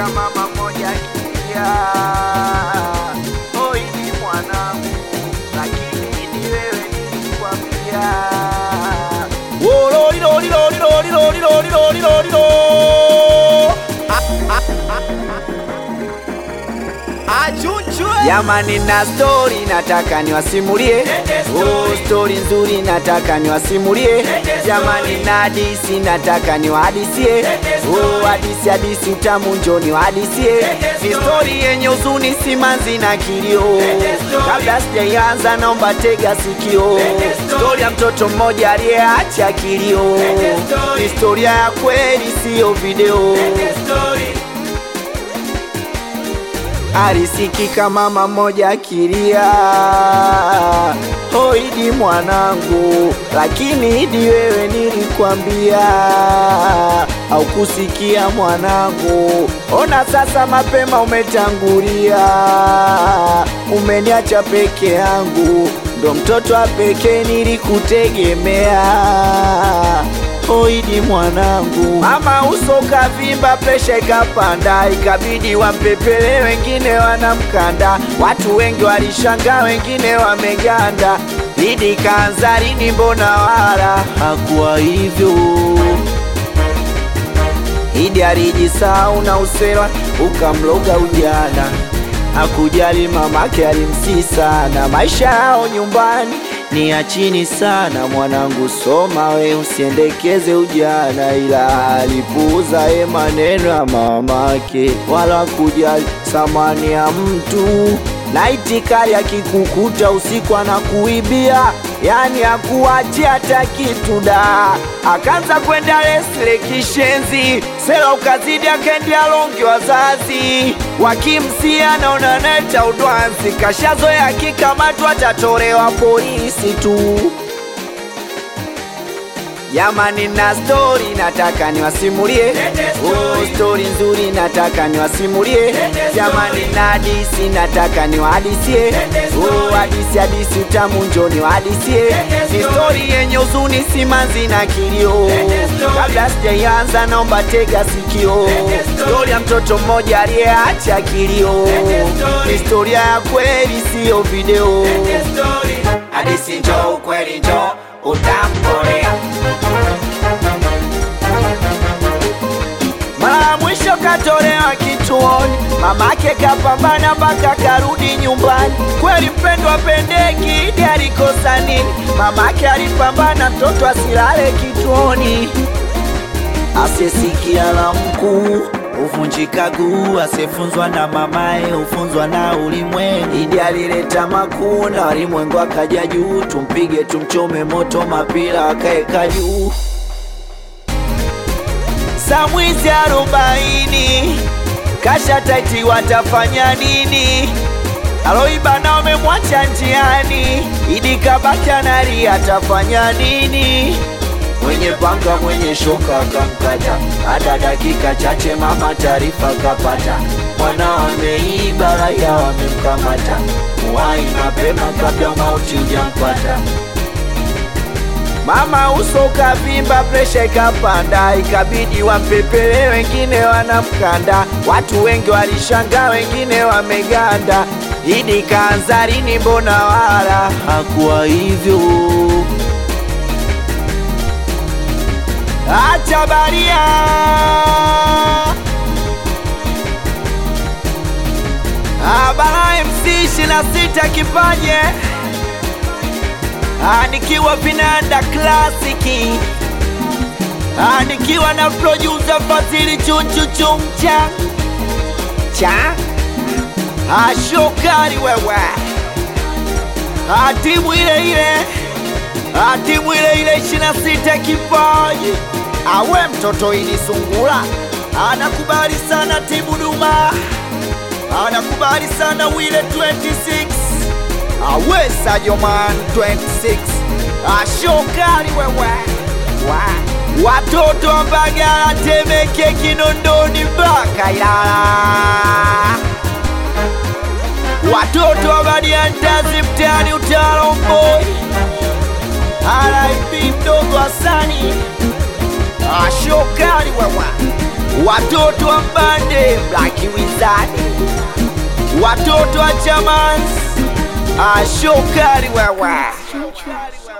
Alisikika mama moja akilia, oi ni mwanangu, lakini ni wewe nilikwambia. Oh, lori, lori, lori, lori, lori, lori, lori, lori, lori. Achunchwe. Jamani, na stori nataka niwasimulie, oh, stori nzuri nataka niwasimulie. Jamani, na hadisi nataka niwahadisie, oh, hadisi hadisi utamu njo niwahadisie. Ni stori yenye huzuni, simanzi na kilio. Kabla sijaianza, naomba tega sikio. Stori ya mtoto mmoja aliyeacha kilio, ni historia ya kweli, siyo video. Alisikika mama moja akilia, oh Idi mwanangu, lakini Idi wewe nilikwambia, haukusikia mwanangu. Ona sasa mapema umetangulia, umeniacha peke yangu, ndo mtoto wa pekee nilikutegemea. Oidi mwanangu, mama uso kavimba, presha ikapanda, ikabidi wampepele, wengine wanamkanda. Watu wengi walishangaa, wengine wameganda. Idi kaanza lini? Mbona wala hakuwa hivyo. Idi alijisahau na usera ukamloga ujana, hakujali mamake alimsii sana. Maisha yao nyumbani ni ya chini sana. Mwanangu soma we, usiendekeze ujana, ila alipuuza ye maneno ya mamake, wala kujali thamani ya mtu na itikari akikukuta usiku anakuibia, yani akuachia hata kitu da. Akaanza kwenda lesle kishenzi, sela ukazidi, akaendea longi, wazazi wakimsia, naona neta udwanzi, kashazoea akikamatwa atatolewa polisi tu. Jamani, na stori nataka niwasimulie, oh, stori nzuri nataka niwasimulie. Jamani, na hadisi nataka niwahadisie, oh, hadisi hadisi utamu njo niwahadisie. Ni stori yenye huzuni, simanzi na kilio. Kabla sijaianza, naomba tega sikio. Stori ya mtoto mmoja aliyeacha kilio, ni historia ya kweli, siyo video. Hadisi njo ukweli njo utamkolea Mara ya mwisho katolewa kituoni, mamake kapambana mpaka karudi nyumbani. Kweli mpendwa pendeki, Idi alikosa nini? Mamake alipambana mtoto asilale kituoni, asiyesikia la mkuu huvunjika guu, asiyefunzwa na mamaye hufunzwa na ulimwengu. Idi alileta makuu na walimwengu akaja juu, tumpige tumchome moto, mapira akaeka juu saa mwizi arobaini kasha taiti, watafanya nini? Aloiba na wamemwacha njiani, Idi kabaki analia, atafanya nini? Mwenye panga mwenye shoka akamkata, hata dakika chache mama taarifa kapata, mwana ameiba, raia wamemkamata, muwai mapema kabla mauti hujampata. Mama uso ukavimba, presha ikapanda, ikabidi wampepele, wengine wanamkanda. Watu wengi walishangaa, wengine wameganda. Idi kaanza lini? Mbona wala hakuwa hivyo. Acha baria Abara MC 26 kipaje Ah, nikiwa vinanda klasiki Ah, nikiwa na producer Fadhili chuchuchumcha cha Ah, shokari wewe Ah, timu ile ile Ah, timu ile ile 26 kipaji awe mtoto ili sungula anakubali sana timu Duma anakubali sana wile 26 awesa joman 26 ashokali wewe wa. watoto wa Mbagala, Temeke, Kinondoni mpaka Ilala, watoto wa Badiantazi mtaani Utawala Mboi, RIP mdogo Hasani ashokali wewe watoto wa mbande Black Wizard, watoto wa Chamans, ashokari wewe